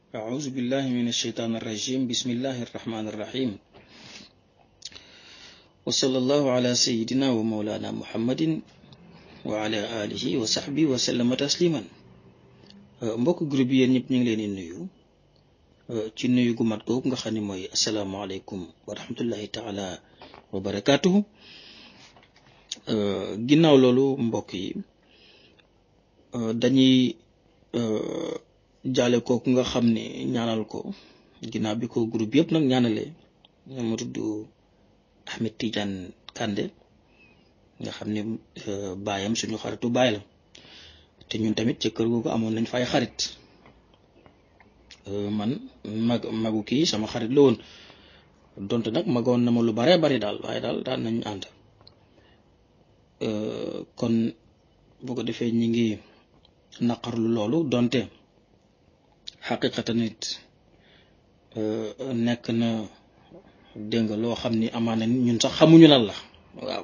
أعوذ بالله من الشيطان الرجيم بسم الله الرحمن الرحيم وصلى الله على سيدنا ومولانا محمد وعلى آله وصحبه وسلم تسليما mbokk groupe yi yéen ñëpp ñu ngi leen di nuyu ci nuyu gu mat googu nga xam ne mooy asalaamaaleykum wa rahmatullahi taala wa barakaatuhu ginnaaw loolu mbokk yi dañuy jaale kooku nga xam ne ñaanal ko ginnaaw bi ko groupe yëpp nag ñaanalee mu tudd Ahmed Tidiane Kande nga xam ne baayam suñu xaritu baay la te ñun tamit ca kër googu amoon nañ fay xarit man mag magu kii sama xarit la woon donte nag magoon na ma lu baree bari daal waaye daal daan nañ ànd kon bu ko defee ñi ngi naqarlu loolu donte xaqiqatan nit nekk na dégg nga loo xam ni amaana ñun sax xamuñu lan la waaw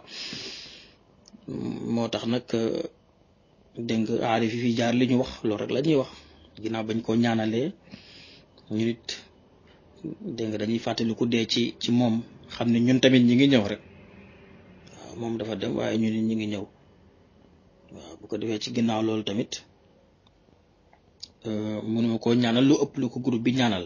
moo tax nag dégg nga aarif yi fi jaar li ñu wax loolu rek la ñuy wax ginnaaw bañ koo ñaanalee ñu nit dégg nga dañuy fàttaliku dee ci ci moom xam ne ñun tamit ñi ngi ñëw rek waaw moom dafa dem waaye ñu nit ñi ngi ñëw waaw bu ko defee ci ginnaaw loolu tamit mënuma koo ñaanal lu ëpp lu ko groupe bi ñaanal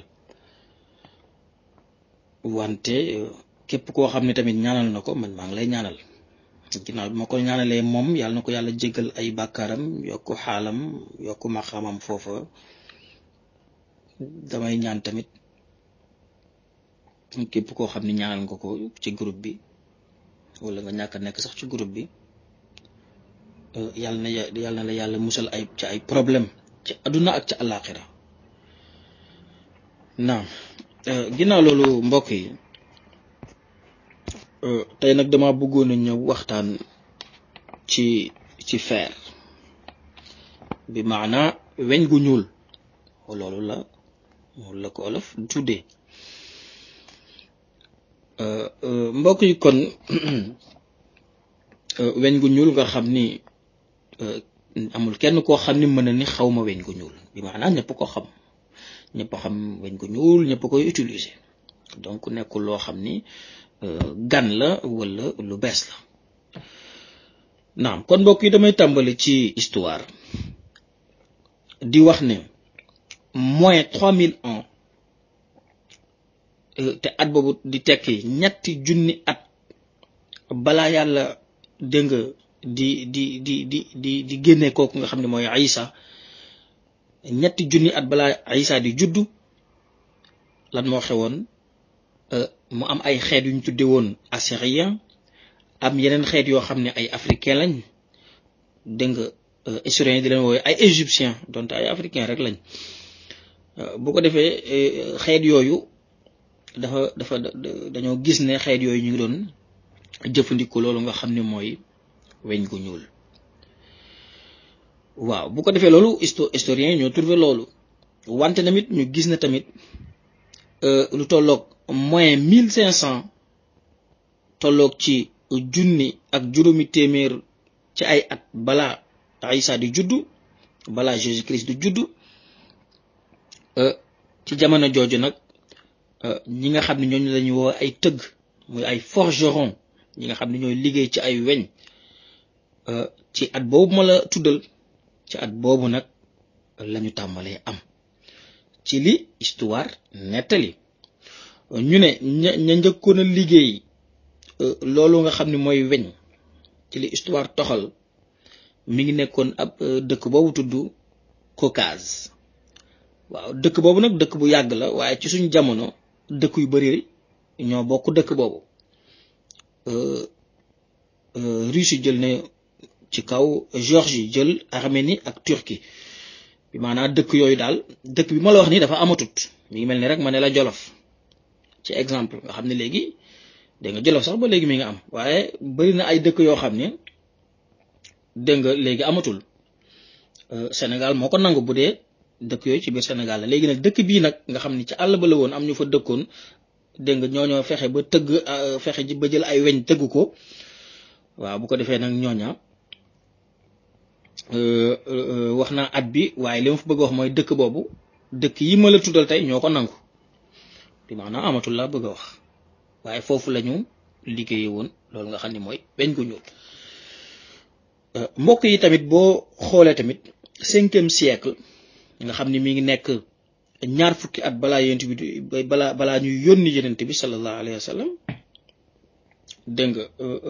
wante képp koo xam ne tamit ñaanal na ko man maa ngi lay ñaanal ginnaaw bi ma ko ñaanalee moom yàlla na ko yàlla jéggal ay bàkkaaram yokk xaalam yokk maxamam foofa damay ñaan tamit képp koo xam ne ñaanal nga ko ci groupe bi wala nga ñàkk a nekk sax ci groupe bi yàlla na yàlla na la yàlla musal ay ci ay problème ci àdduna ak ci àllaaxira naam ginnaaw loolu mbokk yi tey nag dama bëggoon a ñëw waxtaan ci ci fer bi maana weñ gu ñuul loolu la loolu la ko olof tuddee mbokk yi kon weñ gu ñuul nga xam ni amul kenn koo xam ni mën na ni xaw ma weñ gu ñuul bi maanaam ñëpp ko xam ñëpp xam weñ gu ñuul ñëpp koy utiliser donc nekkul loo xam ni gan la wala lu bees la naam kon mbokk yi damay tàmbali ci histoire di wax ne moins trois mille ans te at boobu di tekki ñetti junni at balaa yàlla dégg nga di di di di di di génne kooku nga xam ne mooy Isa ñetti junni at balaa Isa di juddu lan moo xewoon mu am ay xeet yu ñu tudde woon assyrien am yeneen xeet yoo xam ne ay africain lañ dégg nga historien yi di leen woowe ay égyptien donte ay africain rek lañ bu ko defee xeet yooyu dafa dafa dañoo gis ne xeet yooyu ñu ngi doon jëfandikoo loolu nga xam ne mooy weñ gu ñuul waaw bu ko defee loolu historien yi ñoo trouvé loolu wante tamit ñu gis ne tamit lu tolloog moins mille cinq cent tolloog ci junni ak juróomi téeméer ci ay at balaa Isa di juddu balaa Jésus Christ di juddu ci jamono jooju nag ñi nga xam ne ñooñu lañu woo ay tëgg muy ay forgeron ñi nga xam ne ñooy liggéey ci ay weñ ci at boobu ma la tuddal ci at boobu nag lañu tàmbalee am ci li histoire nettali ñu ne ña ña njëkkoon a liggéey loolu nga xam ne mooy weñ ci li histoire toxal mi ngi nekkoon ab dëkk boobu tudd Caucase waaw dëkk boobu nag dëkk bu yàgg la waaye ci suñ jamono dëkk yu bari ñoo bokk dëkk boobu Russie jël ne ci kaw Géorgie jël Arménie ak Turquie bi maanaam dëkk yooyu daal dëkk bi ma la wax nii dafa amatut mi ngi mel ni rek ma ne la Jolof ci exemple nga xam ne léegi dégg nga Jolof sax ba léegi mi nga am waaye bari na ay dëkk yoo xam ne dégg nga léegi amatul Sénégal moo ko nangu bu dee dëkk yooyu ci biir Sénégal la léegi nag dëkk bii nag nga xam ni ci àll ba la woon am ñu fa dëkkoon dégg nga ñooñoo fexe ba tëgg fexe ji ba jël ay weñ tëgg ko waaw bu ko defee nag ñooña wax naa at bi waaye li ma fa bëgg wax mooy dëkk boobu dëkk yi ma la tuddal tey ñoo ko nangu bi maanaam amatul laa bëgg a wax waaye foofu la ñu liggéeye woon loolu nga xam ne mooy weñ gu ñuul mbokk yi tamit boo xoolee tamit cinquième siècle nga xam ni mi ngi nekk ñaar fukki at balaa yonent bi balaa balaa ñuy yónni yonent bi sallallahu alayhi wa sallam dégg nga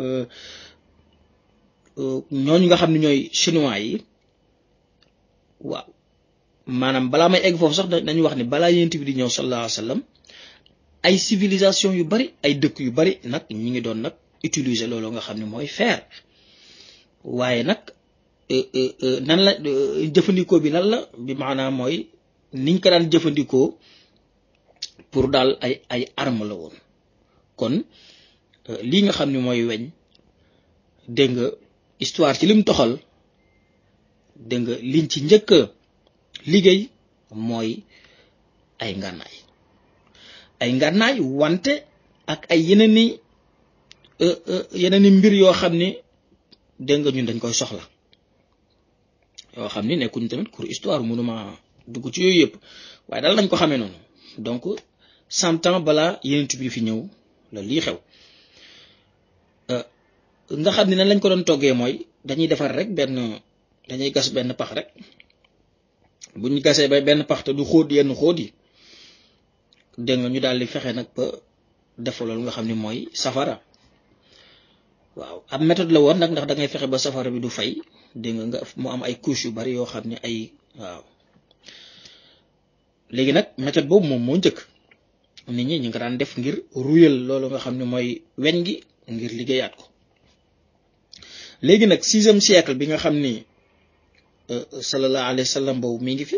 ñooñu nga xam ne ñooy chinois yi waaw maanaam balaa may egg foofu sax dañu wax ni balaa yonent bi di ñëw sallallahu alayhi wa sallam ay civilisation yu bari ay dëkk yu bari nag ñi ngi doon nag utiliser loolu nga xam ne mooy fer waaye nag nan la jëfandikoo bi lan la bi maanaam mooy niñ ko daan jëfandikoo pour daal ay ay arme la woon kon lii nga xam ne mooy weñ dégg nga histoire ci lim toxal dégg nga liñ ci njëkk liggéey mooy ay ngànnaay ay ngànnaay wante ak ay yeneen i yeneen i mbir yoo xam ni dégg nga ñun dañ koy soxla yoo xam ni nekkuñ tamit pour histoire mënuma dugg ci yooyu yëpp waaye daal nañ ko xamee noonu donc cent ans balaa yenent bi fi ñëw la lii xew nga xam ni nan lañ ko doon toggee mooy dañuy defar rek benn dañuy gas benn pax rek bu ñu gasee ba benn pax te du xóot yenn xóot yi dégg nga ñu daal di fexe nag ba def loolu nga xam ni mooy safara waaw ab méthode la woon nag ndax da ngay fexe ba safara bi du fay dégg nga nga mu am ay couches yu bari yoo xam ne ay waaw léegi nag méthode boobu moom moo njëkk nit ñi ñu nga daan def ngir ruyal loolu nga xam ne mooy weñ gi ngir liggéeyaat ko léegi nag sixième siècle bi nga xam ni sallallahu alayhi wa sallam boobu mi ngi fi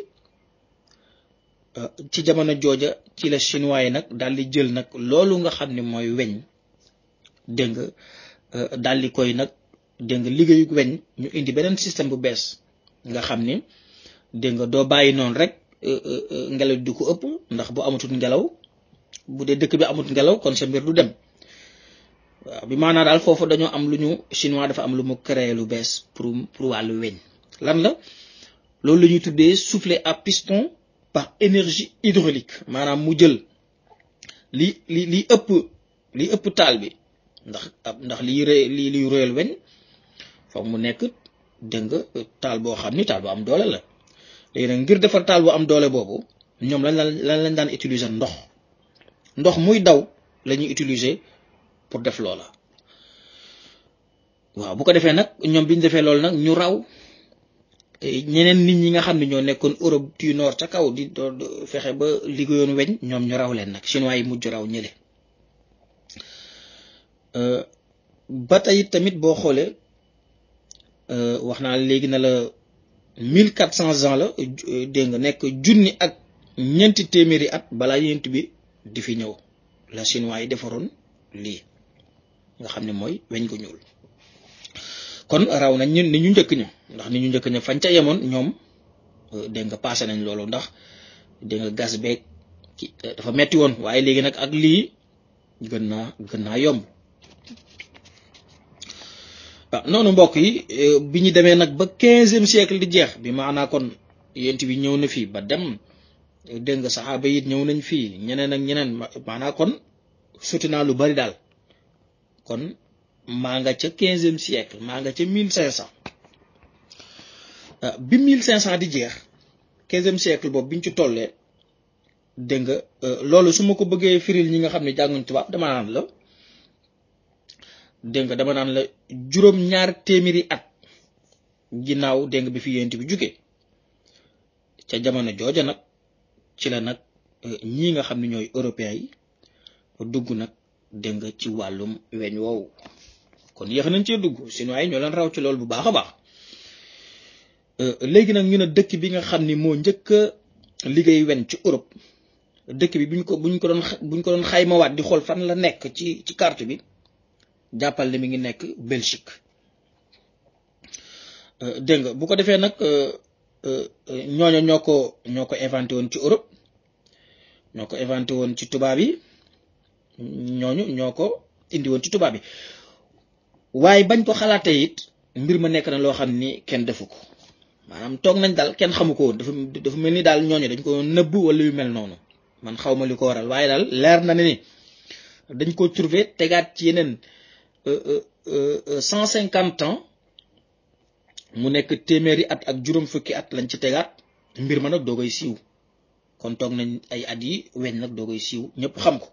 ci jamono jooja ci la chinois yi nag daal di jël nag loolu nga xam ne mooy weñ dégg nga daal di koy nag dégg nga liggéeyu weñ ñu indi beneen système bu bees nga xam ni dégg nga doo bàyyi noonu rek ngelaw di ko ëpp ndax bu amatul ngelaw bu dee dëkk bi amut ngelaw kon sa mbir du dem waaw bi maanaa daal foofu dañoo am lu ñu chinois dafa am lu mu créé lu bees pour pour wàllu weñ lan la loolu la ñuy tuddee soufflet à piston par énergie hydraulique maanaam mu jël li li li ëpp li ëpp taal bi ndax ndax liy ré li liy royal weñ foog mu nekk dégg nga taal boo xam ni taal bu am doole la léegi nag ngir defar taal bu am doole boobu ñoom lañ lan lañ daan utiliser ndox ndox muy daw la ñuy utiliser pour def loola waaw bu ko defee nag ñoom bi ñu defee loolu nag ñu raw ñeneen nit ñi nga xam ne ñoo nekkoon Europe du nord ca kaw di fexe ba liggéeyoon weñ ñoom ñu raw leen nag chinois yi mujj raw ñële ba tey tamit boo xoolee wax naa léegi na la mille quatre cents ans la dégg nga nekk junni ak ñeenti téeméeri at balaa yent bi di fi ñëw la chinois yi defaroon lii nga xam ne mooy weñ ko ñuul kon raw nañ ñun ni ñu njëkk ña ndax ni ñu njëkk ña fañ ca yemoon ñoom dégg nga passé nañ loolu ndax dégg nga gas beeg dafa metti woon waaye léegi nag ak lii gën naa gën naa yomb waaw noonu mbokk yi bi ñu demee nag ba quinzième siècle di jeex bi maanaa kon yent bi ñëw na fii ba dem dégg nga saxaaba yi ñëw nañ fii ñeneen ak ñeneen maanaa kon sotti naa lu bari daal kon maa nga ca quinzième siècle maa nga ca mille cinq cent bi mille cinq cent di jeex quinzième siècle boobu biñ ci tollee dégg nga loolu su ma ko bëggee firil ñi nga xam ne jànguñ tubaab dama naan la dégg nga dama naan la juróom ñaar téeméeri at ginnaaw dégg nga bi fi yent bi jóge ca jamono jooja nag ci la nag ñii nga xam ne ñooy européens yi dugg nag dégg nga ci wàllum weñ woowu kon yéex nañ cee dugg chinois yi ñoo leen raw ci loolu bu baax a baax léegi nag ñu ne dëkk bi nga xam ni moo njëkk a liggéey weñ ci Europe dëkk bi buñ ko buñ ko doon buñ ko doon xaymawaat di xool fan la nekk ci ci carte bi jàppal ne mi ngi nekk Belgique dégg nga bu ko defee nag ñooño ñoo ko ñoo ko inventé woon ci Europe ñoo ko inventé woon ci tubaab yi ñooñu ñoo ko indi woon ci tubaab yi waaye bañ ko xalaatee it mbir ma nekk na loo xam ni kenn defu ko maanaam toog nañ daal kenn xamu ko woon dafa dafa mel ni daal ñooñu dañ ko nëbb wala yu mel noonu man xaw ma li ko waral waaye daal leer na ne ni dañ ko trouver tegaat ci yeneen cent cinquante ans mu nekk téeméeri at ak juróom fukki at lañ ci tegaat mbir ma nag doo koy siiw kon toog nañ ay at yi weñ nag doo koy siiw ñëpp xam ko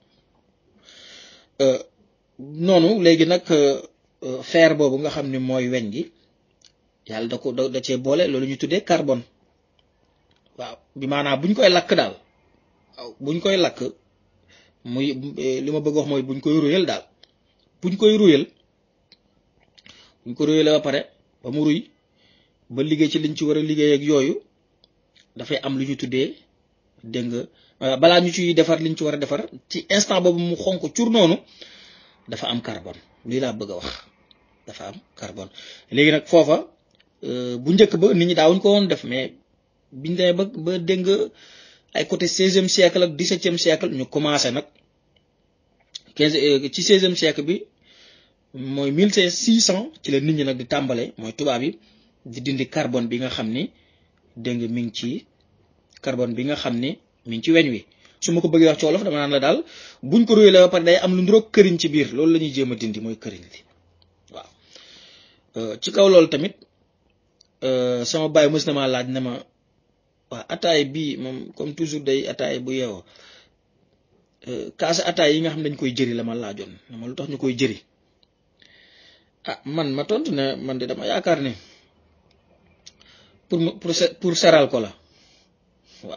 noonu léegi nag fer boobu nga xam ne mooy weñ gi yàlla da ko da cee boole loolu ñu tuddee carbone waaw bi maanaam buñ koy lakk daal waaw buñ koy lakk muy li ma bëgg wax mooy buñ koy ruyal daal buñ koy ruyal buñ ko ruyale ba pare ba mu ruy ba liggéey ci liñ ci war a liggéey ak yooyu dafay am lu ñu tuddee dégg nga balaa ñu ciy defar liñ ci war a defar ci instant boobu mu xonk cur noonu dafa am carbone lii laa bëgg a wax dafa am carbone léegi nag foofa bu njëkk ba nit ñi daawuñ ko woon def mais biñ demee ba ba dégg nga ay côté seizième siècle ak dix-septième siècle ñu commencé nag quinze ci seizième siècle bi mooy mille cinq six cent ci la nit ñi nag di tàmbale mooy tubaab yi di dindi carbone bi nga xam ni dégg nga mi ngi ci carbone bi nga xam ni mi ngi ci weñ wi su ma ko bëggee wax ci wolof dama naan la daal buñ ko ruyee la ba pare day am lu nduroog këriñ ci biir loolu la ñuy jéem a dindi mooy këriñ li waaw ci kaw loolu tamit sama baay mës na maa laaj ne ma waa ataay bii moom comme toujours day ataay bu yeewoo kaasa ataay yi nga xam dañ koy jëri la ma laajoon ne ma lu tax ñu koy jëri ah man ma tontu ne man de dama yaakaar ne pour pour pour seral ko la waaw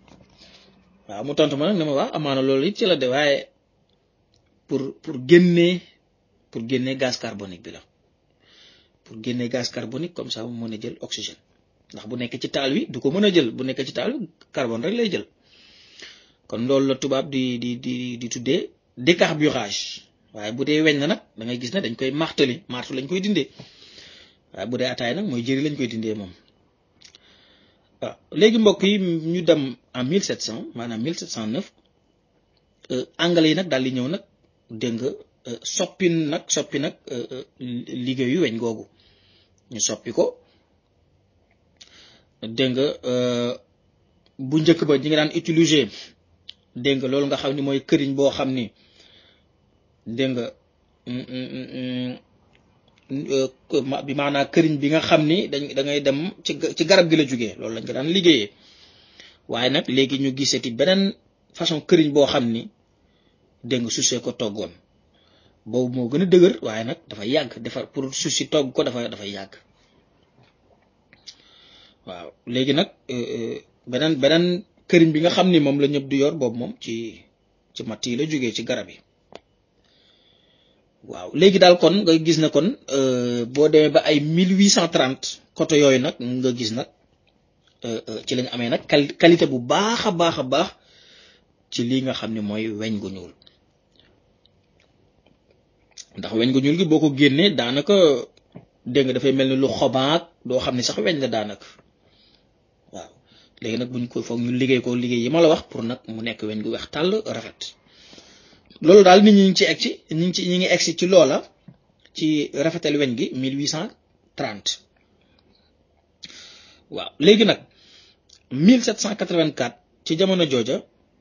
waaw mu tontu ma nag ne ma waa amaana loolu it ci la de waaye pour pour génnee pour génnee gaz carbonique bi la pour génnee gaz carbonique comme ça mu mën a jël oxygène ndax bu nekk ci taal wi du ko mën a jël bu nekk ci taal wi carbone rek lay jël kon loolu la tubaab di di di di tuddee décarburage waaye bu dee weñ na nag da ngay gis ne dañ koy marteli martu lañ koy dindee waaye bu dee ataay nag mooy jëri lañ koy dindee moom waaw léegi mbokk yi ñu dem en 1700 maanaam 1709 anglais yi nag daal di ñëw nag dégg nga soppi nag soppi nag liggéeyu weñ googu ñu soppi ko dégg nga bu njëkk ba ñi nga daan utiliser dégg nga loolu nga xam ni mooy këriñ boo xam ni dégg nga bi maanaam këriñ bi nga xam ni dañ da ngay dem ci ci garab gi la jógee loolu lañ ko daan liggéeyee waaye nag léegi ñu gisati beneen façon këriñ boo xam ni dégg nga su see ko toggoon boobu moo gën a dëgër waaye nag dafa yàgg defar pour su si togg ko dafa dafa yàgg waaw léegi nag beneen beneen këriñ bi nga xam ni moom la ñëpp di yor boobu moom ci ci matt yi la jógee ci garab yi waaw léegi daal kon nga gis na kon boo demee ba ay 1830 côté yooyu nag nga gis nag ci lañ amee nag qualité bu baax a baax a baax ci lii nga xam ne mooy weñ gu ñuul ndax weñ gu ñuul gi boo ko génnee daanaka dégg nga dafay mel ni lu xobaak doo xam ne sax weñ la daanaka waaw léegi nag buñ ko foog ñu liggéey ko liggéey yi ma la wax pour nag mu nekk weñ gu weex tàll rafet loolu daal nit ñi ngi ci egg ci ñi ngi ci ñi ngi egg ci loola ci rafetal weñ gi 1830 waaw léegi nag 1784 ci jamono jooja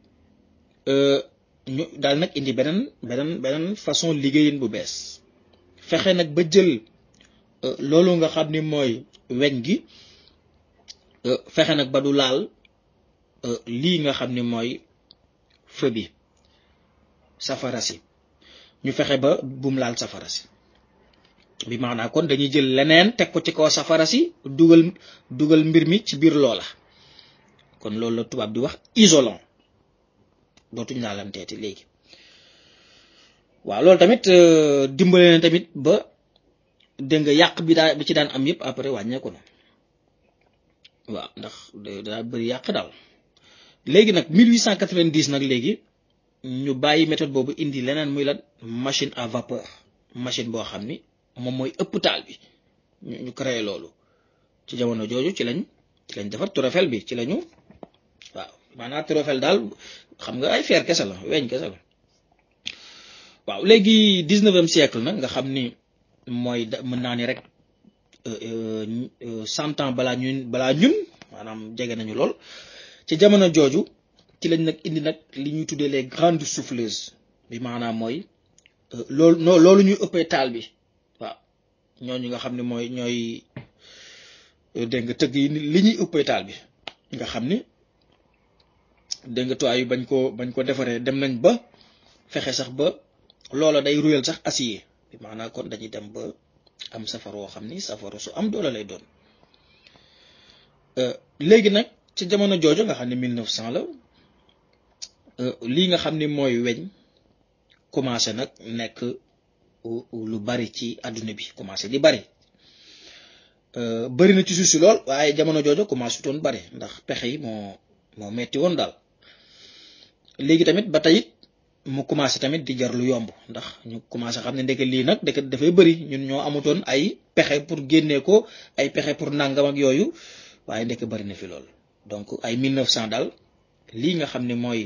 ñu daal nag indi beneen beneen beneen façon liggéeyin bu bees fexe nag ba jël loolu nga xam ni mooy weñ gi fexe nag ba du laal lii nga xam ni mooy feu bi safara si ñu fexe ba bum laal safara si bi maanaam kon dañuy jël leneen teg ko ci kaw safara si dugal dugal mbir mi ci biir loola kon loolu la tubaab di wax isolant dootuñ laalanteeti léegi waaw loolu tamit dimbale na tamit ba dégg nga yàq bi daa bi ci daan am yëpp après wàññeeku na waaw ndax daa bëri yàq daal léegi nag 1890 nag léegi ñu bàyyi méthode boobu indi leneen muy lan machine à vapeur machine boo xam ni moom mooy ëpp taal bi ñu créé loolu ci jamono jooju ci lañ ci lañ defar turofel bi ci lañu waaw maanaam turofel daal xam nga ay fer kese la weñ kese la waaw léegi dix-neuvième siècle nag nga xam ni mooy mën naa ni rek cent ans balaa ñun balaa ñun maanaam jege nañu lool ci jamono jooju ci lañ nag indi nag li ñuy tuddee les grandes souffleuses bi maanaam mooy loolu noo loolu ñuy ëppee taal bi waaw ñooñu nga xam ne mooy ñooy dégg nga tëgg yi li ñuy ëppee taal bi nga xam ni dégg nga toit yu bañ ko bañ ko defaree dem nañ ba fexe sax ba loola day ruyal sax acier bi maanaam kon dañuy dem ba am safar woo xam ni safara su am doole lay doon léegi nag ci jamono jooju nga xam ne 1900 la lii nga xam ni mooy weñ commencé nag nekk lu bari ci àdduna bi commencé di bari bari na ci suuf si lool waaye jamono jooju commencé toon bari ndax pexe yi moo moo metti woon daal léegi tamit ba tey mu commencé tamit di jar lu yomb ndax ñu commencé xam ne ndeke lii nag ndeke dafay bëri ñun ñoo amutoon ay pexe pour génnee ko ay pexe pour nangam ak yooyu waaye ndeke bëri na fi lool donc ay 1900 daal lii nga xam ne mooy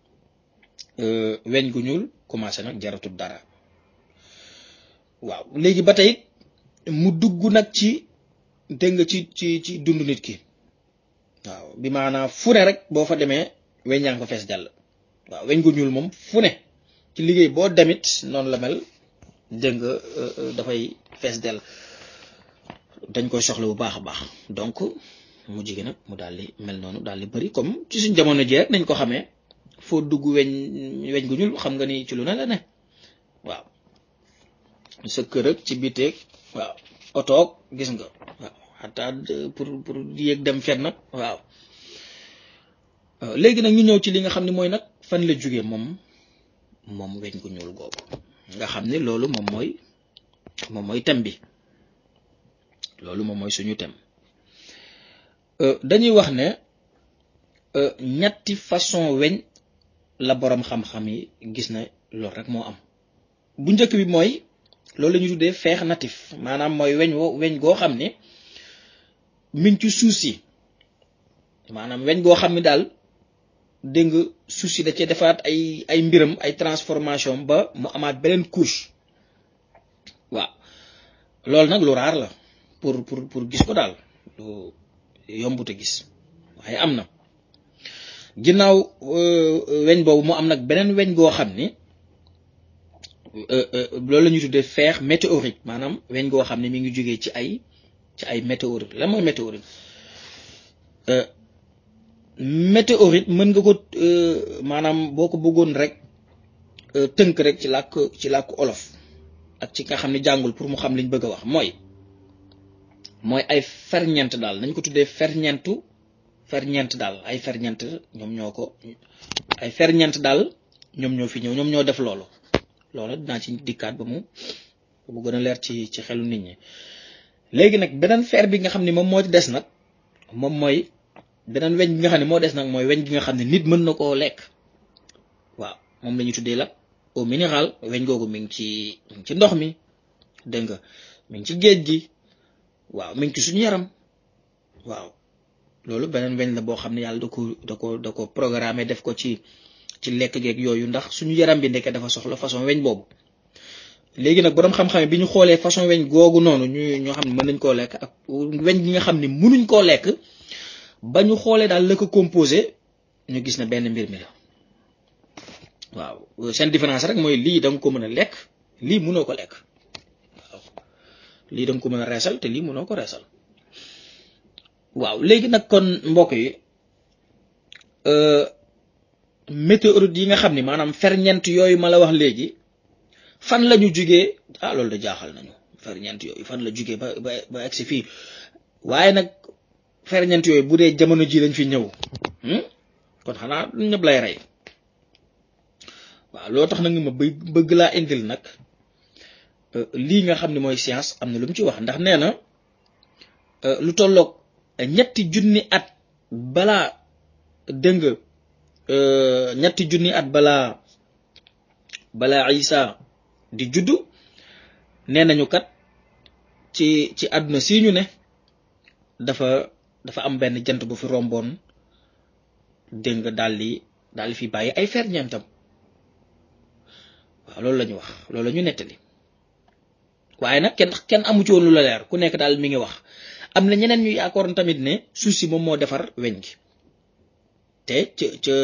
weñ gu ñuul commencé nag jaratul dara waaw léegi ba tey mu dugg nag ci dégg nga ci ci ci dund nit ki waaw bi maanaam fu ne rek boo fa demee weñ yaa ngi ko fees jàll waaw weñ gu ñuul moom fu ne ci liggéey boo demit noonu la mel dégg nga dafay fees dell dañ koy soxla bu baax a baax donc mu jige nag mu daal di mel noonu daal di bëri comme ci suñ jamono jii rek nañ ko xamee foo dugg weñ weñ gu ñuul xam nga ni ci lu ne la ne waaw sa kër ak ci biteeg waaw otoog gis nga waaw xataa pour pour yéeg dem fet nag waaw léegi nag ñu ñëw ci li nga xam ne mooy nag fan la jógee moom moom weñ gu ñuul googu nga xam ne loolu moom mooy moom mooy thème bi loolu moom mooy suñu thème dañuy wax ne ñetti façon weñ la boroom xam-xam yi gis na loolu rek moo am bu njëkk bi mooy loolu la ñu tuddee feex natif maanaam mooy weñ wo weñ goo xam ne mi ngi ci suuf si maanaam weñ goo xam ne daal dégg nga suuf si da cee defaat ay ay mbiram ay transformation ba mu amaat beneen couche waaw loolu nag lu raar la pour pour pour gis ko daal lu yombute gis waaye am na ginnaaw weñ boobu mu am nag beneen weñ goo xam ni loolu la ñuy tuddee fer météorique maanaam weñ goo xam ne mi ngi jógee ci ay ci ay météorite lan mooy météorite météorite mën nga ko maanaam boo ko bëggoon rek tënk rek ci làkk ci làkk olof ak ci nga xam ne jàngul pour mu xam liñ bëgg a wax mooy mooy ay ferñeent daal nañ ko tuddee ferñeentu ferñeent daal ay ferñeent ñoom ñoo ko ay ferñeent daal ñoom ñoo fi ñëw ñoom ñoo def loolu loolu dinaa ci dikkaat ba mu bu gën a leer ci ci xelu nit ñi léegi nag beneen fer bi nga xam ne moom moo ci des nag moom mooy beneen weñ bi nga xam ne moo des nag mooy weñ bi nga xam ne nit mën na koo lekk waaw moom la ñuy tuddee la eau minérale weñ googu mi ngi ci mi ngi ci ndox mi dégg nga mi ngi ci géej gi waaw mi ngi ci suñu yaram waaw loolu beneen weñ la boo xam ne yàlla da ko da ko da ko programmé def ko ci ci lekk geeg yooyu ndax suñu yaram bi ndeke dafa soxla façon weñ boobu léegi nag boroom xam-xam bi ñu xoolee façon weñ googu noonu ñu ñoo xam ne mën nañ koo lekk ak weñ gi nga xam ne mënuñ koo lekk ba ñu xoolee daal la ko composé ñu gis na benn mbir mi la waaw seen différence rek mooy lii da nga ko mën a lekk lii mënoo ko lekk waaw lii da nga ko mën a reesal te lii mënoo ko reesal waaw léegi nag kon mbokk yi météorite yi nga xam ni maanaam ferñeent yooyu ma la wax léegi fan la ñu jugee ah loolu da jaaxal nañu ferñeent yooyu fan la jugee ba ba ba egsi fii waaye nag ferñeent yooyu bu dee jamono ji lañ fi ñëw kon xanaa ñëpp lay rey waaw loo tax nag ma bëgg bëgg laa indil nag lii nga xam ne mooy science am na lu mu ci wax ndax nee na lu tolloog ñetti junni at balaa dégg nga ñetti junni at balaa balaa Isa di juddu nee nañu kat ci ci àdduna si ñu ne dafa dafa am benn jant bu fi romboon dégg nga daal di daal di fi bàyyi ay ferñeentam waaw loolu la ñu wax loolu la ñu nettali waaye nag kenn kenn amu ci woon lu la leer ku nekk daal mi ngi wax am na ñeneen ñu yaakaaroon tamit ne suuf si moom moo defar weñ gi te ca ca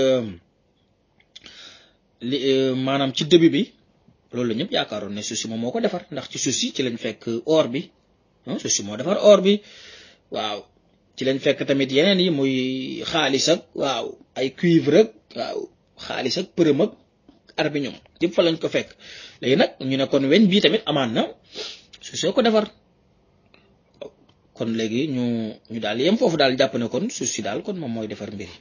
li maanaam ci début bi loolu la ñëpp yaakaaroon ne suuf si moom moo ko defar ndax ci suuf si ci lañ fekk or bi suuf si moo defar or bi waaw ci lañ fekk tamit yeneen yi muy xaalis ak waaw ay cuivre ak waaw xaalis ak përëm ak arbiñum yëpp fa lañ ko fekk léegi nag ñu ne kon weñ bii tamit amaan na suuf soo ko defar kon léegi ñu ñu daal yem foofu daal jàpp ne kon suuf si daal kon moom mooy defar mbiri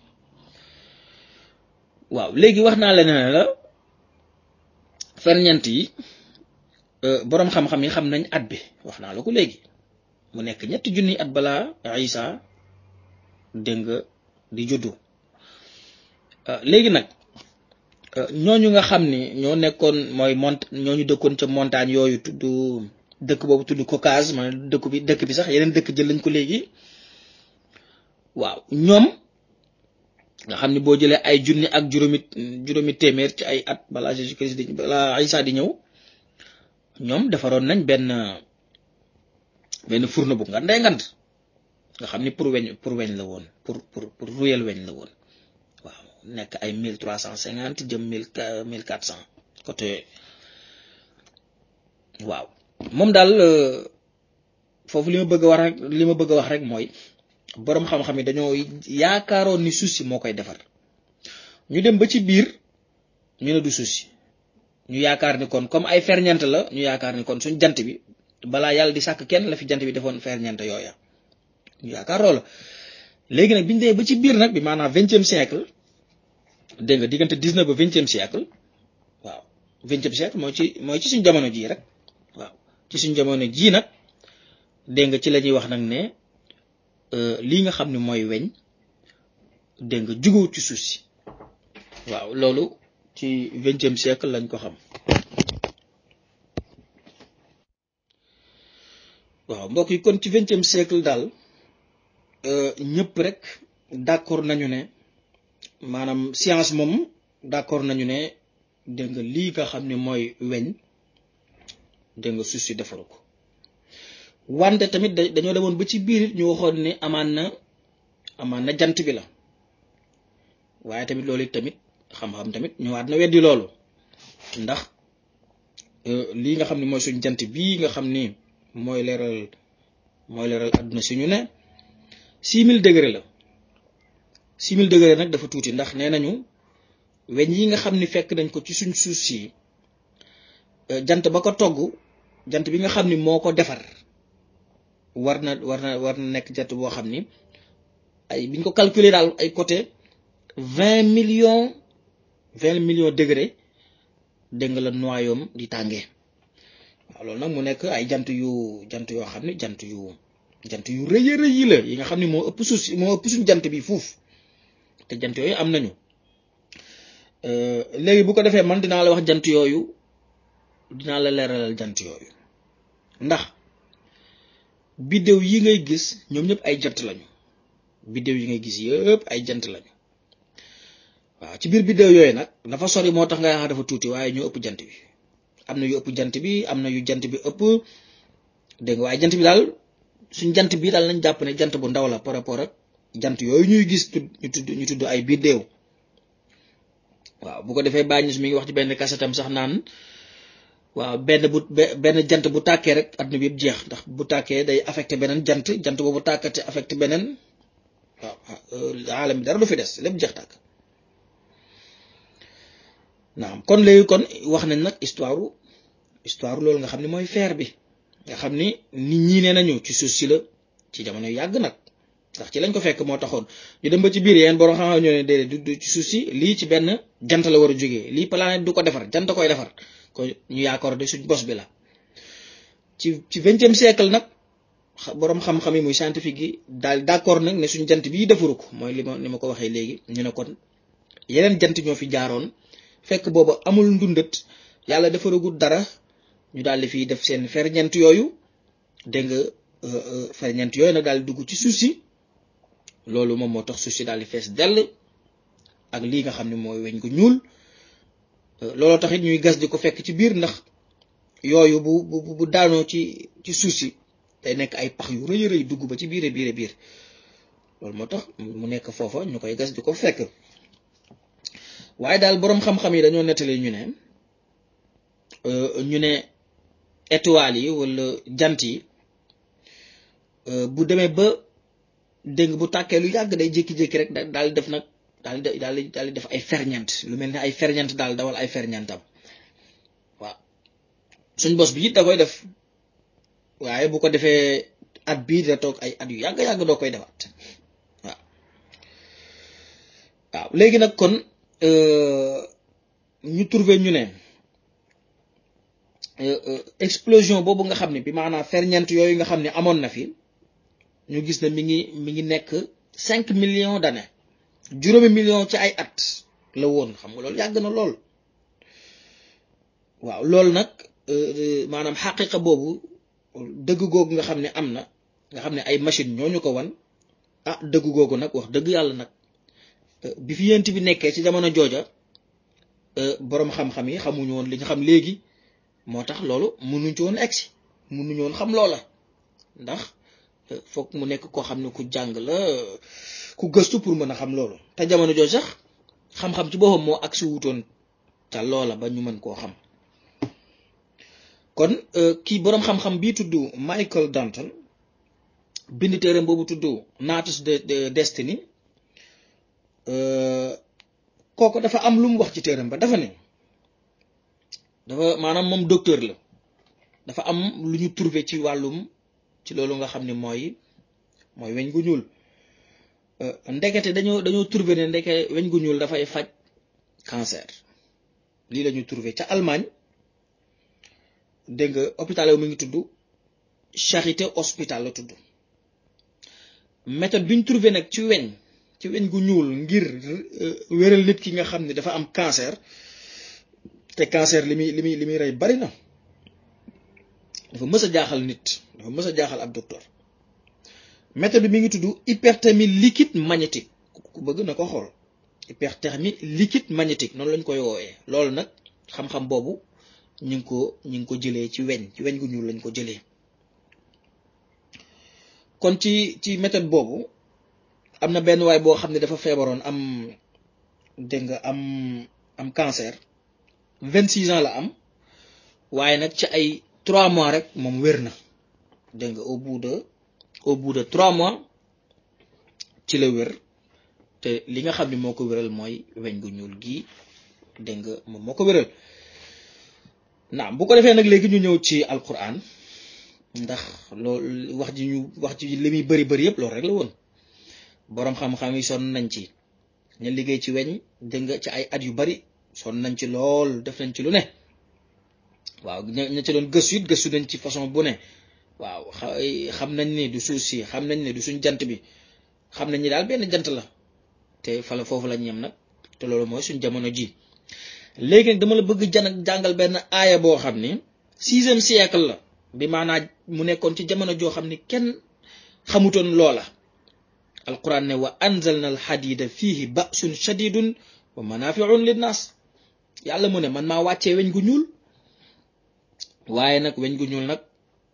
waaw léegi wax naa la ne la ferñeent yi boroom xam-xam yi xam nañ at bi wax naa la ko léegi mu nekk ñetti junni at balaa Isa dégg nga di juddu léegi nag ñooñu nga xam ni ñoo nekkoon mooy mont ñooñu dëkkoon ca montagne yooyu tudd dëkk boobu tudd Caucase man dëkk bi dëkk bi sax yeneen dëkk jël lañ ko léegi waaw ñoom nga xam ni boo jëlee ay junni ak juróomi juróomi téeméer ci ay at balaa Jésus Christ di balaa Isa di ñëw ñoom defaroon nañ benn benn fourneau bu nga ndey ngand nga xam ni pour weñ pour weñ la woon pour pour pour ruyel weñ la woon waaw nekk ay mille trois cent cinquante jëm mille mille quatre cent côté waaw moom daal foofu li ma bëgg a wax rek li ma bëgg a wax rek mooy boroom xam-xam yi dañoo yaakaaroon ni suuf si moo koy defar ñu dem ba ci biir ñu ne du suuf si ñu yaakaar ni kon comme ay ferñeent la ñu yaakaar ni kon suñ jant bi balaa yàlla di sàkk kenn la fi jant bi defoon ferñeent yooya ñu yaakaar loola léegi nag biñu dee ba ci biir nag bi maanaam vingtième siècle dégg nga diggante dix-neuf ba vingtième siècle waaw vingtième siècle mooy ci mooy ci suñ jamono jii rek waaw ci suñ jamono jii nag dégg nga ci la ñuy wax nag ne lii nga xam ne mooy weñ dégg nga jugewut ci suuf si waaw loolu ci vingtième siècle lañ ko xam waaw mbokk yi kon ci vingtième siècle daal ñëpp rek d'accord nañu ne maanaam science moom d'accord nañu ne dégg nga lii nga xam ne mooy weñ dégg nga suuf si defaru ko wante tamit dañoo demoon ba ci biir ñu waxoon ne amaan na amaan na jant bi la waaye tamit loolu it tamit xam-xam tamit ñëwaat na weddi loolu ndax lii nga xam ne mooy suñ jant bii nga xam ni mooy leeral mooy leeral àdduna si ñu ne six mille degré la six mille degré nag dafa tuuti ndax nee nañu weñ yi nga xam ni fekk nañ ko ci suñ suuf si jant ba ko togg jant bi nga xam ni moo ko defar war na war na war na nekk jant boo xam ni ay biñ ko calculer daal ay côté vingt millions vingt millions degré dégg nga la noyaume di tàngee waaw loolu nag mu nekk ay jant yu jant yoo xam ne jant yu jant yu rëy a rëy yi la yi nga xam ne moo ëpp suuf si moo ëpp suñ jant bi fuuf te jant yooyu am nañu léegi bu ko defee man dinaa la wax jant yooyu dinaa la leeralal jant yooyu ndax biddéew yi ngay gis ñoom ñëpp ay jant lañu biddéew yi ngay gis yëpp ay jant lañu waaw ci biir biddéew yooyu nag dafa sori moo tax nga yaakaar dafa tuuti waaye ñoo ëpp jant bi am na yu ëpp jant bi am na yu jant bi ëpp dégg nga waaye jant bi daal suñ jant bi daal nañ jàpp ne jant bu ndaw la par rapport ak jant yooyu ñuy gis ñu tudd ñu tudd ay biddéew waaw bu ko defee bàññis mi ngi wax ci benn kasetam sax naan waaw benn bu benn jant bu tàkkee rek adduna bi yëpp jeex ndax bu tàkkee day affecté beneen jant jant boobu tàkkate affecté beneen waaw aalam bi dara du fi des lépp jeex tàkk naam kon léegi kon wax nañ nag histoire histoire loolu nga xam ne mooy feer bi nga xam ni nit ñi nee nañu ci suuf si la ci jamono yàgg nag ndax ci lañ ko fekk moo taxoon ñu dem ba ci biir yeen borom xam-xam ñoo ne déedéet du ci suuf si lii ci benn jant la war a jógee lii planète du ko defar jant koy defar ko ñu yaakaar de suñ bos bi la ci ci vingtième siècle nag borom xam-xam yi muy scientifique yi daal d'accord nag ne suñ jant bii defaru ko mooy li ma ni ma ko waxee léegi ñu ne kon yeneen jant ñoo fi jaaroon fekk booba amul ndundat yàlla defaragul dara ñu daal di fiy def seen ferñeent yooyu dégg nga ferñeent yooyu nag daal di dugg ci suuf si loolu moom moo tax suuf si daal di fees dell ak lii nga xam ne mooy weñ gu ñuul looloo tax it ñuy gas di ko fekk ci biir ndax yooyu bu bu bu daanoo ci ci suuf si day nekk ay pax yu rëy rëy dugg ba ci biir biir biir loolu moo tax mu nekk foofa ñu koy gas di ko fekk waaye daal boroom xam-xam yi dañoo nettali ñu ne ñu ne étoiles yi wala jant yi bu demee ba dégg bu tàkkee lu yàgg day jékki-jékki rek daal di def nag daal di daal di daal di def ay ferñeent lu mel ne ay ferñeent daal dawal ay ferñeentam waaw suñ bos bi it da koy def waaye bu ko defee at bii da toog ay at yu yàgg yàgg doo koy defaat waaw waaw léegi nag kon ñu trouvé ñu ne explosion boobu nga xam ne bi maanaam ferñeent yooyu nga xam ne amoon na fi ñu gis ne mi ngi mi ngi nekk cinq millions d'années juróomi million ci ay at la woon xam nga loolu yàgg na lool waaw loolu nag maanaam xaqiqa boobu dëgg googu nga xam ne am na nga xam ne ay machine ñoo ñu ko wan ah dëgg googu nag wax dëgg yàlla nag bi fi yent bi nekkee ci jamono jooja boroom xam-xam yi xamuñu woon li ñu xam léegi moo tax loolu mënuñ ci woon egsi mënuñu woon xam loola ndax foog mu nekk koo xam ne ku jàng la ku gëstu pour mën a xam loolu te jamono jooju sax xam-xam ci boppam moo agsi wutoon te loola ba ñu mën koo xam kon kii boroom xam-xam bii tudd Michael Danton bind téeram boobu tudd Natus de Destiny kooku dafa am lu mu wax ci téeram ba dafa ne dafa maanaam moom docteur la dafa am lu ñu trouvé ci wàllum ci loolu nga xam ne mooy mooy weñ gu ñuul ndekete dañoo dañoo trouvé ne ndeke weñ gu ñuul dafay faj cancer lii la ñu trouvé ca Allemagne dégg nga hôpital yow mi ngi tudd Charité Hospital la tudd méthode bi ñu trouvé nag ci weñ ci weñ gu ñuul ngir wéral nit ki nga xam ne dafa am cancer te cancer li muy li muy li muy rey bari na dafa mës a jaaxal nit dafa mës a jaaxal ab docteur méthode bi mi ngi tudd hyperthermie liquide magnétique ku bëgg na ko xool hyperthermie liquide magnétique noonu lañ koy woowee loolu nag xam-xam boobu ñu ngi ko ñu ngi ko jëlee ci weñ ci weñ gu ñuul lañ ko jëlee kon ci ci méthode boobu am na benn waay boo xam ne dafa feebaroon am dégg nga am am cancer vingt six ans la am waaye nag ci ay trois mois rek moom wér na dégg nga au bout de au bout de trois mois ci la wér te li nga xam ne moo ko wéral mooy weñ gu ñuul gii dégg nga moom moo ko wéral naam bu ko defee nag léegi ñu ñëw ci alquran ndax loolu wax ji ñu wax ji li muy bëri bëri yëpp loolu rek la woon boroom xam-xam yi sonn nañ ci ñu liggéey ci weñ dégg nga ci ay at yu bari sonn nañ ci lool def nañ ci lu ne waaw ña ci doon gëstu it gëstu nañ ci façon bu ne waaw xam nañ ni du suuf si xam nañ ne du suñ jant bi xam nañ ni daal benn jant la te fala foofu lañ yem nag te loolu mooy suñ jamono ji léegi nag dama la bëgg jan jàngal benn aaya boo xam ni sixième siècle la bi maanaa mu nekkoon ci jamono joo xam ni kenn xamutoon loola alquran ne wa anzalna al xadida fihi ba'sun shadidun wa manafiun linnas yàlla mu ne man maa wàccee weñ gu ñuul waaye nag weñ gu ñuul nag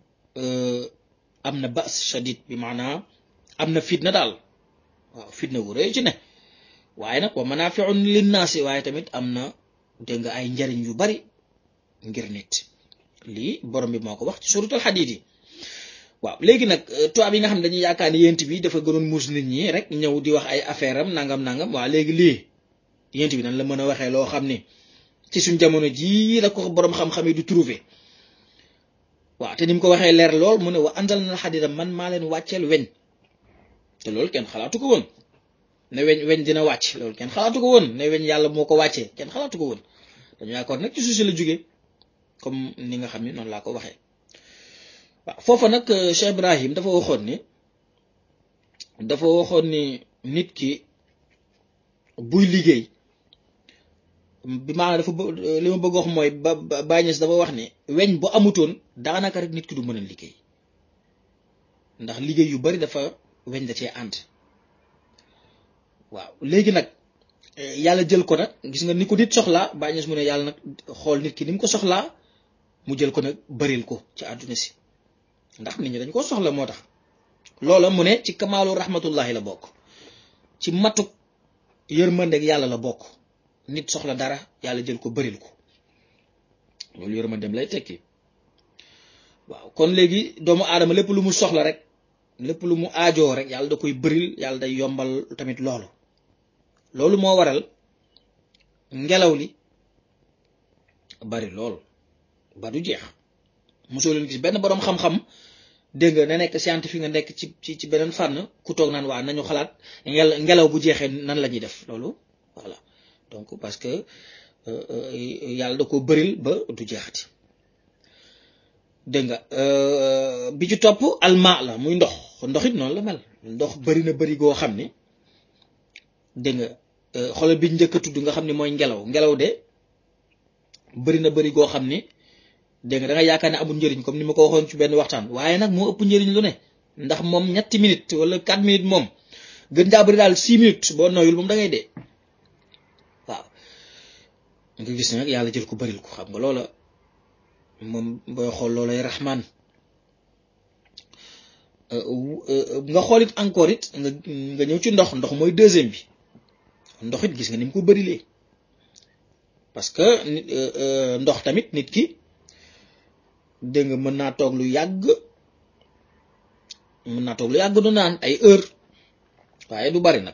am na ba's shadid bi maanaa am na fitna daal waaw fitna wu rëy ci ne waaye nag wa manafiun linnaasi waaye tamit am na dégg nga ay njariñ yu bari ngir nit lii borom bi moo ko wax ci suratul xadiid yi waaw léegi nag tubaab yi nga xam ne dañuy yaakaar ni yent bi dafa gënoon muus nit ñi rek ñëw di wax ay affaire am nangam nangam waaw léegi lii yent bi nan la mën a waxee loo xam ni ci suñ jamono jii la ko borom xam-xam yi du trouver waaw te ni mu ko waxee leer lool mu ne wa anzal na xadida man maa leen wàcceel weñ te loolu kenn xalaatu ko woon ne weñ weñ dina wàcc loolu kenn xalaatu ko woon ne weñ yàlla moo ko wàccee kenn xalaatu ko woon dañu yaakaar nag ci suuf si la jógee comme ni nga xam ni noonu laa ko waxee waaw foofa nag Cheikh Ibrahim dafa waxoon ni dafa waxoon ni nit ki buy liggéey bi maanaam dafa li ma bëgg wax mooy ba Baye Niass dafa wax ni weñ bu amutoon daanaka rek nit ki du mën a liggéey ndax liggéey yu bari dafa weñ da cee ànd waaw léegi nag yàlla jël ko nag gis nga ni ko nit soxlaa Baye Niass mu ne yàlla nag xool nit ki ni mu ko soxlaa mu jël ko nag bëril ko ci àdduna si ndax nit ñi dañ ko soxla moo tax loola mu ne ci kamaalu rahmatullahi la bokk ci matuk yërmandeeg yàlla la bokk nit soxla dara yàlla jël ko bëril ko loolu yërmandeem lay tekki waaw kon léegi doomu aadama lépp lu mu soxla rek lépp lu mu aajoo rek yàlla da koy bëril yàlla day yombal tamit loolu loolu moo waral ngelaw li bari lool ba du jeex mosoo leen gis benn boroom xam-xam dégg nga na nekk scientifique nga nekk ci ci ci beneen fànn ku toog naan waa nañu xalaat ngel ngelaw bu jeexee nan la ñuy def loolu voilà donc parce que yàlla da ko bëril ba du jeexati dégg nga bi ci topp alma la muy ndox ndox it noonu la mel ndox bëri na bëri goo xam ni dégg nga xoolal bi njëkk a tudd nga xam ni mooy ngelaw ngelaw de bëri na bëri goo xam ni dégg nga da nga yaakaar ne amul njëriñ comme ni ma ko waxoon ci benn waxtaan waaye nag moo ëpp njëriñ lu ne ndax moom ñetti minutes wala quatre minutes moom gën jaa bëri daal six minutes boo noyul moom da ngay dee waaw nga gis ne nag yàlla jël ko bëril ko xam nga loola moom booy xool loolay raxmaan nga xool it encore it nga nga ñëw ci ndox ndox mooy deuxième bi ndox it gis nga ni mu ko bërilee parce que ndox tamit nit ki dégg nga mën naa toog lu yàgg mën naa toog lu yàgg du naan ay heure waaye du bari nag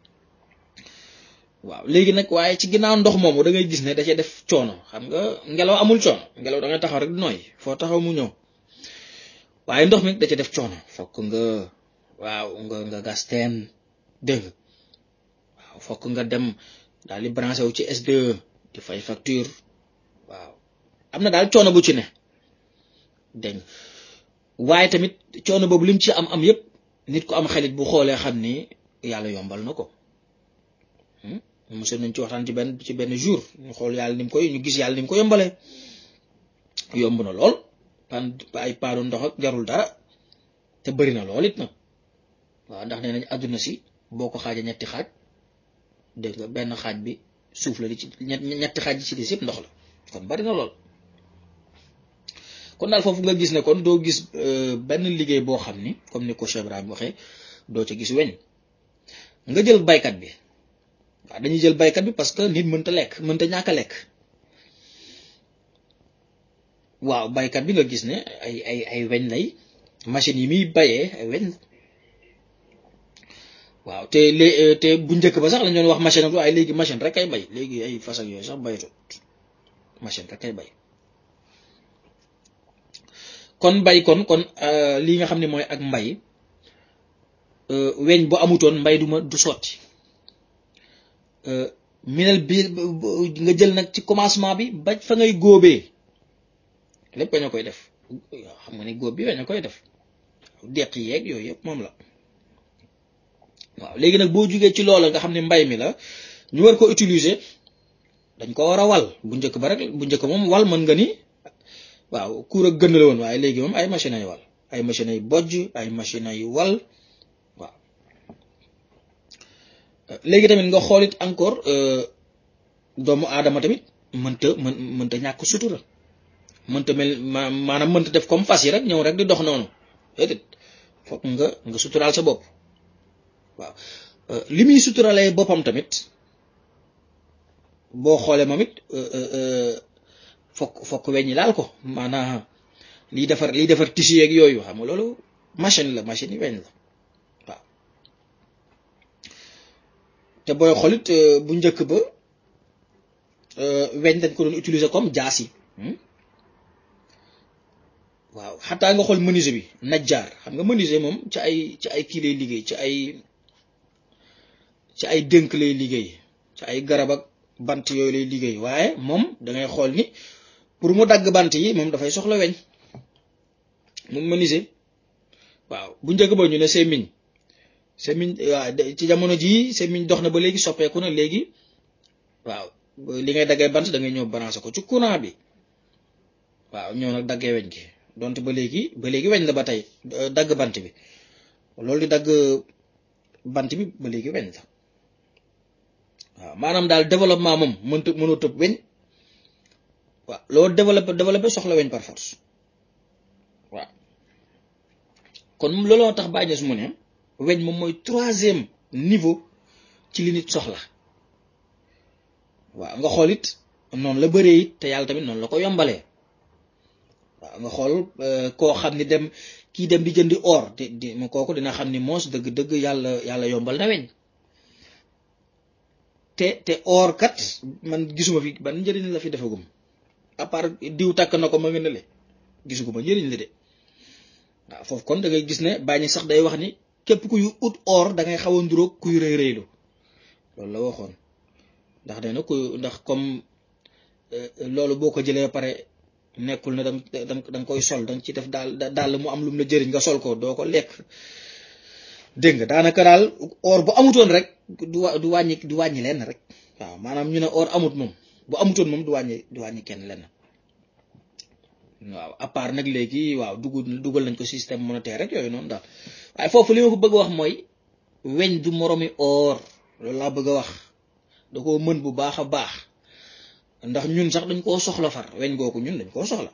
waaw léegi nag waaye ci ginnaaw ndox moomu da ngay gis ne da cee def coono xam nga ngelaw amul coono ngelaw da ngay taxaw rek nooy foo taxaw mu ñëw waaye ndox mi da cee def coono fokk nga waaw nga nga gas teen dégg nga waaw fokk nga dem daal di branché wu ci SDE di fay facture waaw am na daal coono bu ci ne dégg waaye tamit coono boobu lim ci am am yépp nit ku am xelit bu xoolee xam ni yàlla yombal na ko monsieur nañ ci waxtaan ci benn ci benn jour ñu xool yàlla ni mu koy ñu gis yàlla ni mu ko yombalee yomb na lool pan ay paanu ndox ak jarul dara te bëri na lool it nag waaw ndax nee nañ àdduna si boo ko xaajee ñetti xaaj dégg nga benn xaaj bi suuf la li ci ñetti xaaj yi ci des yëpp ndox la kon bari na lool kon daal foofu nga gis ne kon doo gis benn liggéey boo xam ni comme ni ko Cheikh Ibrahim waxee doo ca gis weñ nga jël baykat bi waaw dañuy jël baykat bi parce que nit mënta lekk mënta ñàkk a lekk waaw baykat bi nga gis ne ay ay ay weñ lay machines yi muy bayee ay weñ waaw te lé te bu njëkk ba sax la ñoon wax machine ak waaye léegi machine rek kay bay léegi ay fas ak yooyu sax bayatut machine rek kay bay kon bay kon kon lii nga xam ne mooy ak mbay weñ bu amutoon mbay du ma du sotti minel bi nga jël nag ci commencement bi ba fa ngay góobee lépp weñ a koy def xam nga ni góob bi weñ a koy def deq yeeg yooyu yëpp moom la waaw léegi nag boo jugee ci loola nga xam ne mbay mi la ñu war ko utiliser dañ ko war a wal bu njëkk ba rek bu njëkk moom wal mën nga ni waaw kuur ak gën la woon waaye léegi moom ay machines ay wal ay machines ay bojj ay machines ay wal waaw léegi tamit nga xoolit encore doomu aadama tamit mënta mën mënta ñàkk sutura mënta mel maanaam mënta def comme fas yi rek ñëw rek di dox noonu déedéet fokk nga nga suturaal sa bopp waaw li muy suturalee boppam tamit boo xoolee moom it fokk fokk weñ ñi laal ko maanaam liy defar liy defar tissu yeeg yooyu xam nga loolu machine la machine yi weñ la waaw te booy xoolit bu njëkk ba weñ dañ ko doon utiliser comme jaas yi waaw xataa nga xool menuisier bi najjaar xam nga menuisier moom ci ay ci ay kii lay liggéey ci ay ci ay dënk lay liggéey ci ay garab ak bant yooyu lay liggéey waaye moom da ngay xool ni pour mu dagg bant yi moom dafay soxla weñ moom menuisier waaw bu njëkk ba ñu ne semmiñ semmiñ waaw ci jamono jii semmiñ dox na ba léegi soppeeku na léegi waaw li ngay daggee bant da ngay ñëw branché ko ci courant bi waaw ñëw nag daggee weñ gi donte ba léegi ba léegi weñ la ba tey dagg bant bi loolu di dagg bant bi ba léegi weñ la waaw maanaam daal développement moom mënta mënoo tëb weñ waaw loo développé développé soxla weñ par force waaw kon looloo tax bàyyi su mu ne weñ moom mooy troisième niveau ci li nit soxla waaw nga xool it noonu la bëree it te yàlla tamit noonu la ko yombalee waaw nga xool koo xam ni dem kii dem di jëndi or di di kooku dina xam ni moos dëgg-dëgg yàlla yàlla yombal na weñ te te or kat man gisuma fi ban njëriñ la fi defagum à part diw takk na ko ma nga ne le gisuguma njëriñ la de waaw foofu kon da ngay gis ne bàññi sax day wax ni képp kuy ut or da ngay xaw a nduróog kuy rëy rëylu loolu la waxoon ndax nee na ku ndax comme loolu boo ko jëlee pare nekkul ne dang da nga koy sol danga ci def daal daal mu am lu mu la jëriñ nga sol ko doo ko lekk dégg nga daanaka daal or bu amutoon rek du du wàññi du wàññi lenn rek waaw maanaam ñu ne or amut moom bu amutoon moom du wàññi du wàññi kenn lenn waaw à part nag léegi waaw dugal dugal nañ ko système monétaire rek yooyu noonu daal waaye foofu li ma ko bëgg a wax mooy weñ du moromi or loolu laa bëgg a wax da koo mën bu baax a baax ndax ñun sax dañ koo soxla far weñ googu ñun dañ koo soxla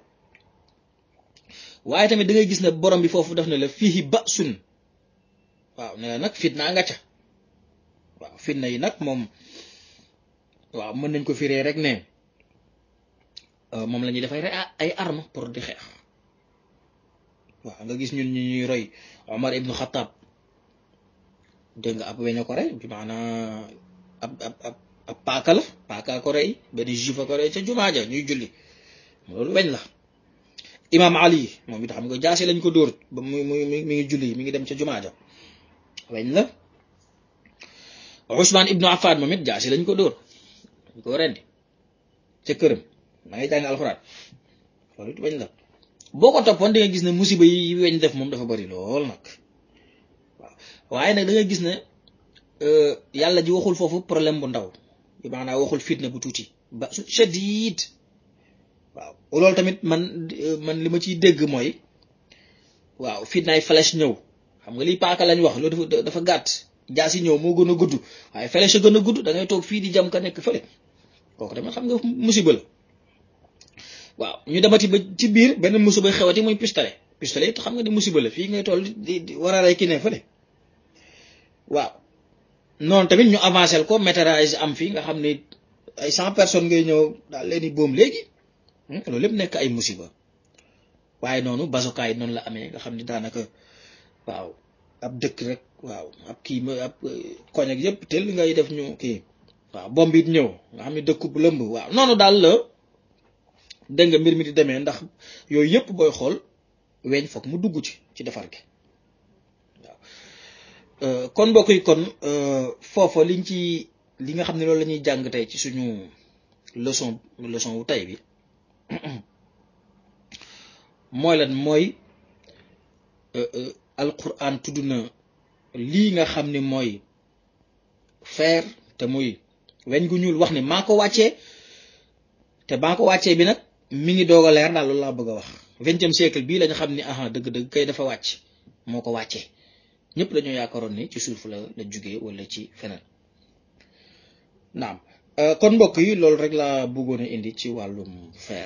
waaye tamit da ngay gis ne borom bi foofu def na la fii ba sun waaw ne la nag fitna nga ca waaw fitna yi nag moom waaw mën nañ ko firee rek ne moom la ñuy dafay rek ay arme pour di xeex waaw nga gis ñun ñu ñuy roy Omar ibnu Xattaab dégg nga ab weñ a ko rey bi maanaa ab ab ab ab paaka la paaka ko rey benn juif a ko rey ca jumaa ja ñuy julli loolu weñ la imaam Ali moom it xam nga jaasi lañ ko dóor ba mu mu mi ngi julli mi ngi dem ca jumaa ja weñ la Ousmane ibnu Affan moom it jaasi lañ ko dóor dañ ko rendi ca këram maa ngi jàng alxuraan loolu it weñ la boo ko toppoon da nga gis ne musiba yi weñ def moom dafa bari lool nag waaw waaye nag da nga gis ne yàlla ji waxul foofu problème bu ndaw bi maanaam waxul fitna bu tuuti ba su shadid waaw loolu tamit man man li ma ciy dégg mooy waaw fitnaay flèche ñëw xam nga lii paaka lañ wax loolu dafa dafa gàtt jaasi ñëw moo gën a gudd waaye flèche a gën a gudd da ngay toog fii di jam ka nekk fële kooku tamit xam nga musiba la waaw ñu demati ba ci biir benn musiba xewati muy pistolet pistolet it xam nga ni musiba la fii ngay toll di di war a rey ki ne fële waaw noonu tamit ñu avancé ko météorage am fii nga xam ne ay cent personnes ngay ñëw daal leen di boom léegi loolu lépp nekk ay musiba waaye noonu bazoka yi noonu la amee nga xam ne daanaka waaw ab dëkk rek waaw ab kii ab koñ ak yëpp tel ngay def ñu kii waaw bomb it ñëw nga xam ne dëkku bu lëmb waaw noonu daal la dégg nga mbir mi di demee ndax yooyu yëpp booy xool weñ foog mu dugg ci ci defar gi waaw kon mbokk yi kon foofa liñ ci li nga xam ne loolu la ñuy jàng tey ci suñu leçon leçon wu tey bi mooy lan mooy alquran tudd na lii nga xam ne mooy fer te muy weñ gu ñuul wax ne maa ko wàccee te maa ko wàccee bi nag mi ngi doog a leer daal loolu laa bëgg a wax vingtième siècle bii lañu xam ni aha dëgg-dëgg kay dafa wàcc moo ko wàccee ñëpp dañoo yaakaaroon ni ci suuf la la jugee wala ci feneen naam kon mbokk yi loolu rek laa bëggoon a indi ci wàllum fer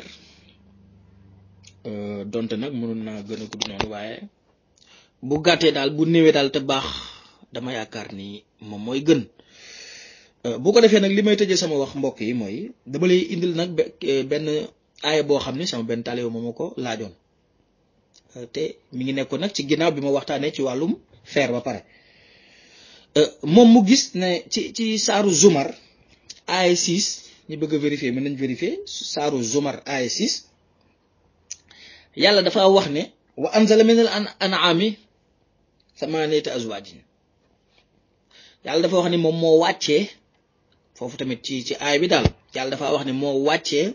donte nag mënoon naa gën a gudd noonu waaye bu gàttee daal bu néewee daal te baax dama yaakaar ni moom mooy gën bu ko defee nag li may tëjee sama wax mbokk yi mooy dama lay indil nag benn aaya boo xam ne sama benn taalibe moom ko laajoon te mi ngi nekkoon nag ci ginnaaw bi ma waxtaanee ci wàllum fer ba pare moom mu gis ne ci ci saaru zumar aaya 6 ñu bëgg a vérifier mën nañ vérifier saaru zumar aaya 6 yàlla dafa wax ne wa anzala min al an'ami thamaniyata azwajin yàlla dafa wax ne moom moo wàccee foofu tamit ci ci aay bi daal yàlla dafa wax ne moo wàccee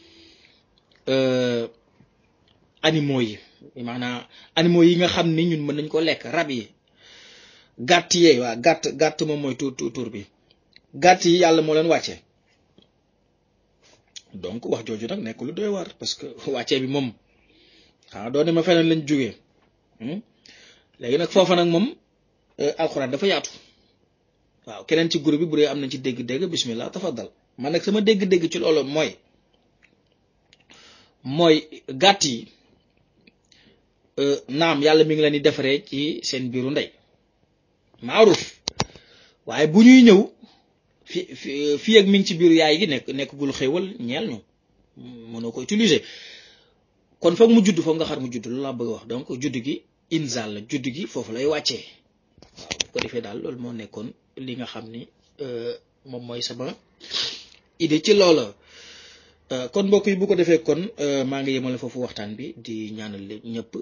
animaux yi maanaam animaux yi nga xam ni ñun mën nañ ko lekk rab yi gàtt yee waa gàtt gàtt moom mooy tur tur bi gàtt yi yàlla moo leen wàccee donc wax jooju nag nekk lu doy war parce que wàccee bi moom xanaa doon ne ma feneen lañ jógee léegi nag foofa nag moom alxuraan dafa yaatu waaw keneen ci groupe bi bu dee am nañ ci dégg-dégg bismillah tafaddal man nag sama dégg-dégg ci loolu mooy mooy gàtt yi naam yàlla mi ngi leen di defaree ci seen biiru ndey maaruf waaye bu ñuy ñëw fi fii ak mi ngi ci biiru yaay gi nekk nekkagul xéewal ñeel ñu mënoo ko utiliser kon foog mu judd foog nga xar mu judd loolu laa bëgg a wax donc judd gi inzal la judd gi foofu lay wàccee waaw bu ko defee daal loolu moo nekkoon li nga xam ni moom mooy sama idée ci loola kon mbokk yi bu ko defee kon maa ngi yemale foofu waxtaan bi di ñaanal ñëpp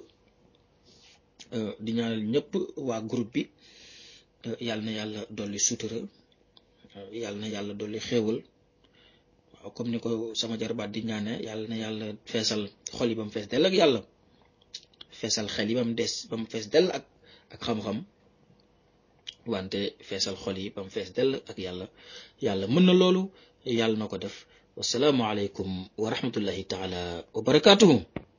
di ñaanal ñëpp waa groupe bi yàlla na yàlla dolli sutura yàlla na yàlla dolli xéewal waaw comme ni ko sama jarbaat di ñaane yàlla na yàlla feesal xol yi ba mu fees dell ak yàlla feesal xel yi ba mu des ba mu fees dell ak ak xam-xam wante feesal xol yi ba mu fees dell ak yàlla yàlla mën na loolu yàlla na ko def wasalaamu aleykum wa rahmatullahi taala wa barakaatuhu